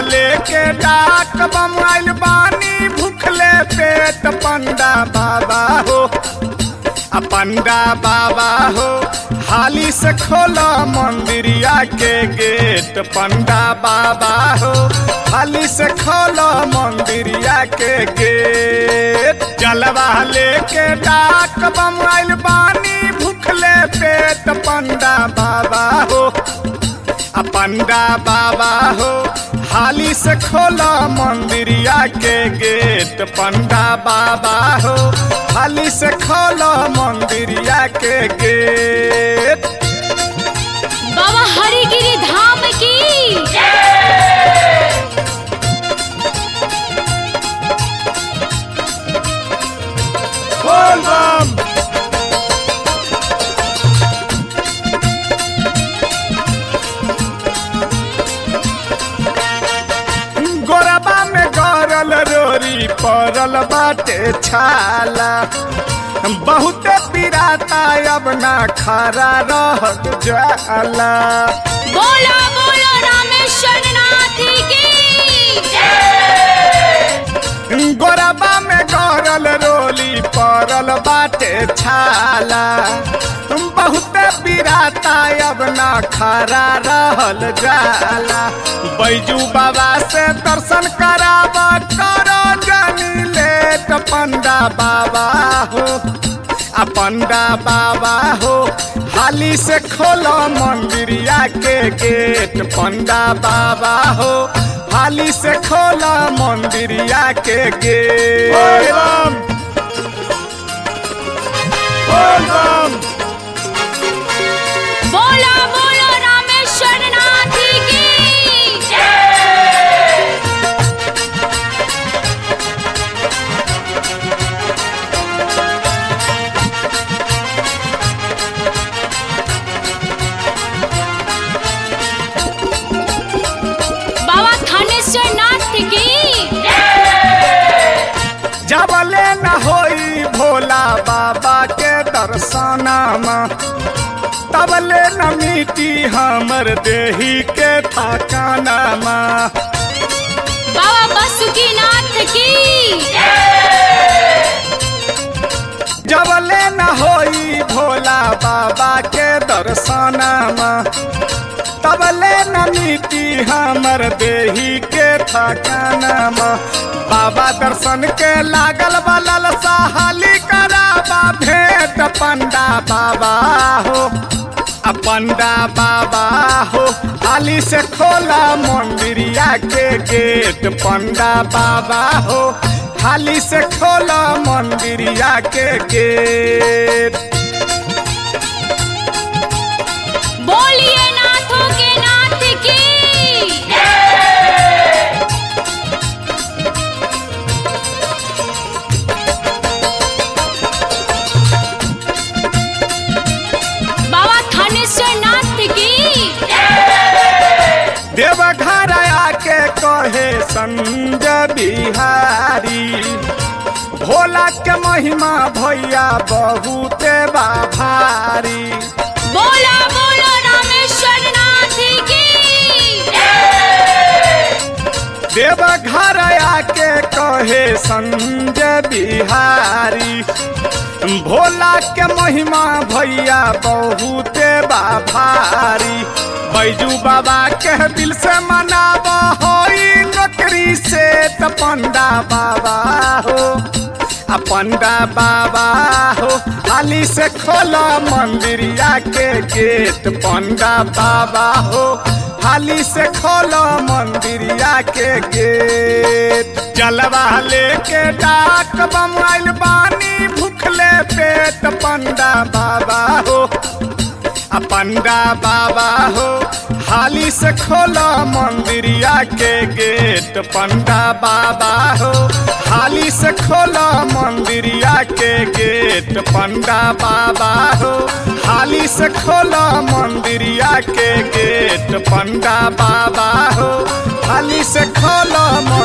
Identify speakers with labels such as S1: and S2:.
S1: लेके डाक बमाइल बानी भूखले पेट पंडा बाबा हो आ पंडा बाबा हो हाली से खोलो मंदिरिया के गेट पंडा बाबा हो हाली से खोलो मंदिरिया के गेट जलवा लेके डाक बमाइल बानी भूखले पेट पंडा बाबा हो आ पंडा बाबा हो हाली से खोला मंदिरिया के गेट पंडा बाबा हो हाली से खोला मंदिरिया के गेट
S2: बाबा हरिगिरी धाम की
S1: बोल बम गोरबा में गरल रोरी पड़ल बाटे छाला बहुते पिराता अब ना खरा रह जाला
S2: बोलो बोलो रामेश्वर नाथ की
S1: गोरबा में गरल रोली पड़ल बाटे छाला बहुते पिराता अब ना खरा रहल जाला बैजू बाबा से दर्शन कराब करो जनी लेट पंडा बाबा हो आ पंडा बाबा हो हाली से खोलो मंदिरिया के गेट पंडा बाबा हो हाली से खोलो मंदिरिया के गेट
S2: बोलो बोलो रामेश्वर नाथ की बाबा थानेश्वर नाथ की
S1: जबले न होई भोला बाबा के दर्शनमा तबले न मिटी हमर देही के थकानमा
S2: बाबा बासुकीनाथ की
S1: जबले न होई भोला बाबा के दर्शनमा तबले न मिटी हमर देही के थकानमा बाबा दर्शन के लागल बलल साहली कराबा भेंट पंडा बाबा हो आ पंडा बाबा हो हाली से खोला मंदिरिया के गेट पंडा बाबा हो हाली से खोला मंदिरिया के गेट
S2: बोलिए नाथों के नाथ की बाबा थानेश्वर नाथ की
S1: देवघर आके कहे संजय बिहारी भोला के महिमा भैया बहुते बा भारी
S2: बोला बोलो रामेश्वर नाथ की
S1: देवघर आके कहे संजय बिहारी भोला के महिमा भैया बहुते बा भारी बैजू बाबा के दिल से मनाब होई नौकरी से त पंडा बाबा हो आ पंडा बाबा हो हाली से खोला मंदिरिया के गेट पंडा बाबा हो हाली से खोलो मंदिरिया के गेट जलवा लेके डाक बमाइल बानी भूखले पेट पंडा बाबा हो आ पंडा बाबा हो हाली से खोलो मंदिरिया के गेट पंडा बाबा हो हाली से खोलो मंदिरिया के गेट पंडा बाबा हो हाली से खोलो मंदिरिया के गेट पंडा बाबा हो हाली से खोलो